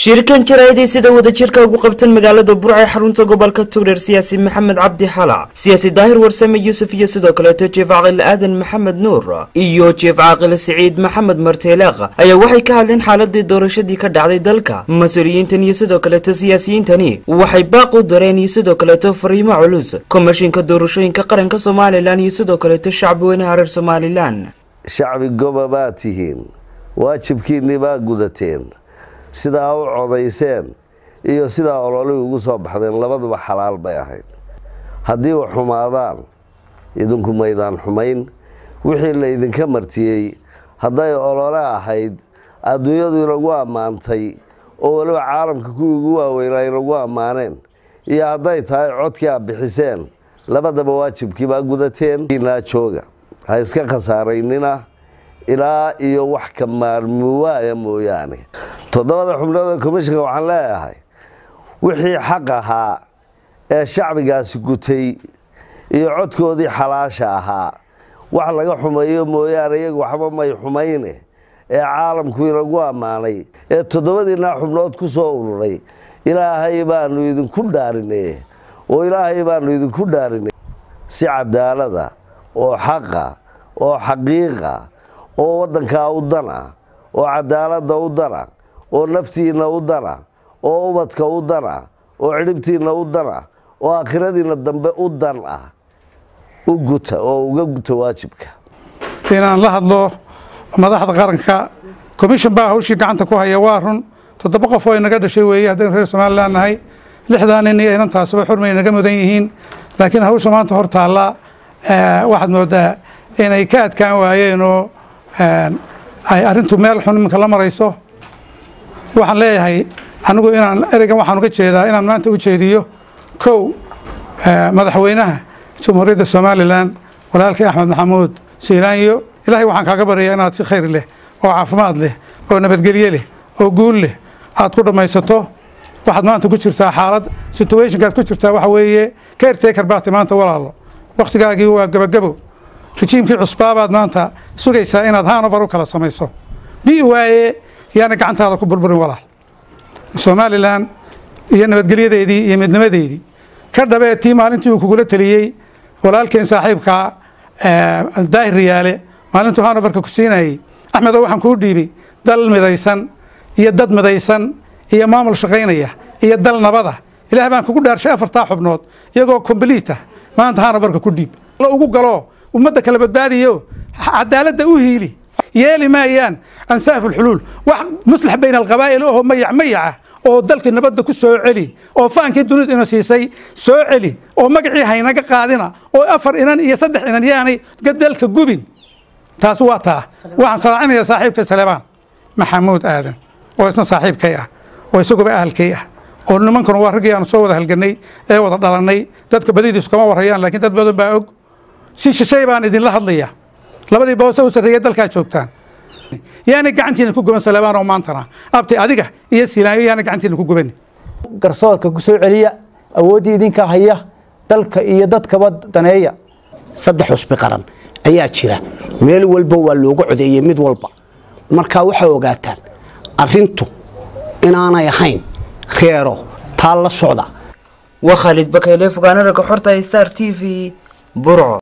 shirkan jaraa'idii sida wadajirka ugu qabtan magaalada burca ee xarunta gobolka tugreer siyaasi maxamed cabdi xala siyaasi daahir warsame yuusuf iyo sidoo kaleeto jief caaqil aadan maxamed nuur iyo jief caaqil siciid maxamed marteelaaq ayaa waxay ka hadleen xaaladii doorashadii ka dhacday dalka mas-uuliyiintan iyo sidoo kaleeto siyaasiyiintani waxay baaq u dareen iyo sidoo kaleeto fariimo culus komishinka doorashooyinka qaranka somalilan iyo sidoo kaleeto shacbi weynaha reer somalilan shacbi goba baad tihiin waajibkiinni baa gudateen sidaa u codayseen iyo sidaa ololihii ugu soo baxdeen labaduba xalaal bay ahayd haddii u xumaadaan idinku maydaan xumayn wixii laydinka martiyey hadday olole ahayd adduunyadu inagu ammaantay oo weliba caalamka kuwii ugu waaweynaa inagu ammaaneen iyo hadday tahay codkii aad bixiseen labadaba waajibkii baa gudateen naa jooga ha iska khasaaraynina ilaa iyo wax ka maarmuwaaya mooyaane toddobada xubnooda komishinka waxaan leeyahay wixii xaq ahaa ee shacbigaasi gutay iyo codkoodii xalaasha ahaa wax laga xumeeyo mooyaane iyagu waxba may xumayne ee caalamku inagu ammaanay ee toddobadiinaa xubnood ku soo ururay ilaahay baanu idinku dhaarinay oo ilaahay baanu idinku dhaarinay si cadaalada oo xaqa oo xaqiiqa oo waddankaa u dana oo cadaaladda u dana oo naftiinna u dana oo ubadka u dana oo cidhibtiinna u dana oo aakhiradiinna dambe u dan ah u guta oo uga guta waajibka inaan la hadlo madaxda qaranka commission baa hawshii gacanta ku haya waa run toddoba qof oo inaga dhashay weeye haddaynu reer somalilan nahay lixdaa nin iyo inantaasuba xurmay naga mudan yihiin laakiin hawsha maanta hor taalla waxaad moodaa inay ka adkaan waayeenoo ay arrintu meel xun iminka la marayso waxaan leeyahay anigu inaan ereygan waxaan uga jeedaa inaan maanta u jeediyo kow madaxweynaha jamhuuriyadda somalilan walaalkii axmed maxamuud siilaanyo ilaahay waxaan kaaga baryayaa inaad si khayr leh oo caafimaad leh oo nabadgelye leh oo guul leh aad ku dhammaysato waxaad maanta ku jirtaa xaalad situationkaad ku jirtaa waxa weeye caretaker baati maanta walaalo wakhtigaagii waa gabagabo rejiimkii cusbaabaad maanta sugaysaa inaad hanover u kala samayso bi waaye yaana gacantaada ku burburin walaal somalilan iyo nabadgelyadeedii iyo midnimadeedii ka dhabee tii maalintii uu kugula teliyey walaalkeen saaxiibkaa daahir riyaale maalintuu hanoverka ku siinayey axmed oo waxaan kuu dhiibay dal midaysan iyo dad midaysan iyo maamul shaqaynaya iyo dal nabada ilaah baan kugu dhaarshay afartaa xubnood iyagoo kombliita maanta hanoverka ku dhiib ugu galo ummadda kala badbaadiyo cadaaladda u hiili yeeli maayaan ansaaf ulxuluul wax muslax bayna alqabaa'il oo mayac mayaca oo dalkii nabadda ku soo celi oo faankii dunida ina siisay soo celi oo magacii haynaga qaadina oo afar inan iyo saddex inan yaanay dalka gubin taas waa taa waxaan salaacinayaa saaxiibka saleebaan maxamuud aadan oo isna saaxiibkay ah oo isaguba ahalkay ah oo nimankanu waa raggii aanu soo wada halganay ee wada dhalannay dadka badidiisu kama warayaan laakiin dad badan baa og si shishay baan idinla hadlaya labadii boose u sarreeya dalkaa joogtaan yaana gacantiina ku guban saleebaan oo maantana abti adiga iyo silaanyo yaana gacantiina ku guban garsoorka ku soo celiya awooddii idinka haya dalka iyo dadkaba daneeya saddex cusbi qaran ayaa jira meel walba waa looga codeeyey mid walba markaa waxaa ogaataan arintu inaanay ahayn reero taa la socda waa khaalid bakayle fogaana ragga xorta star t v burco